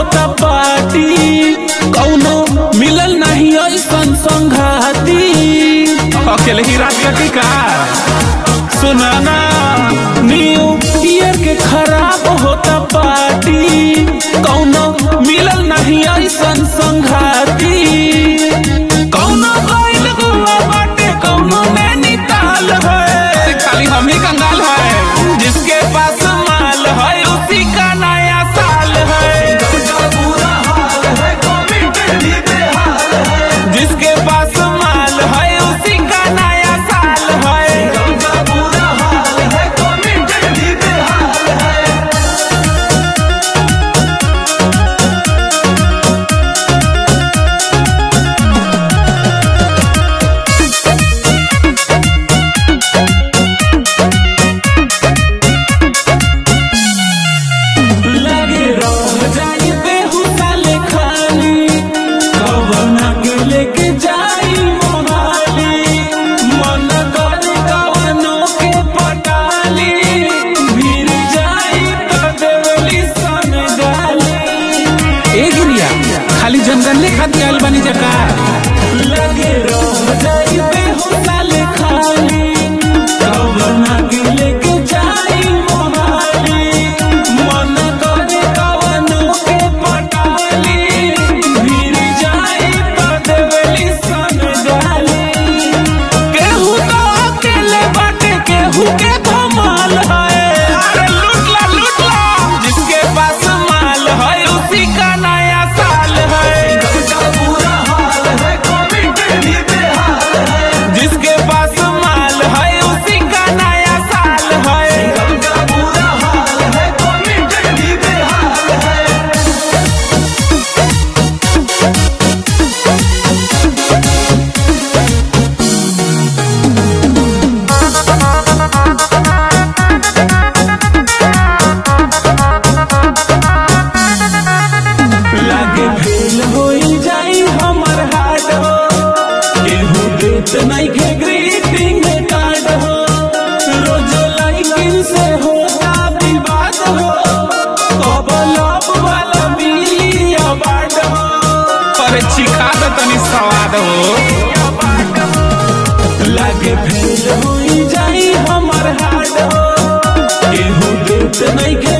होता पार्टी कौनो मिलल नहीं ऐसन संघाती अकेले ही रात कटी का सुनाना न्यू ईयर के खराब होता पार्टी कौनो मिलल नहीं ऐसन संघाती कौनो गइल गोवा बाटे कौनो नैनीताल है खाली हम ही कंगाल है जिसके पास माल है उसी का नया साल है जिसके पास माल है उसी का नया साल है लगे रह जाई बेहुदा लेखानी कवना के लेके जाई मोहाली मन करे कवनो के पटाली भिर जाई तो देवली सन डाली ए गिरिया खाली जनगणने खातिर आइल बानी जका लगे रह जाई बेहुदा लेखानी कवना के लेके जाई मोहाली मन करे कवनो के पटाली भिर जाई तो देवली सन डाली केहू तो अकेले बाटे केहू के धमाल है अरे लूट ला लूट ला जिसके पास माल है उसी का नया साल है जिसके पास माल है उसी का नया साल है लागे फेल होई जाई हमर हार्ट हो केहू देत नहीं के ग्रीटिंग कार्ड हो रोज लाइकिन से होता विवाद हो कब लव वाला मिली अवार्ड हो अरे चिखा दे तनी स्वाद हो लागे फेल होई जाई हमर हार्ट हो केहू देत नहीं के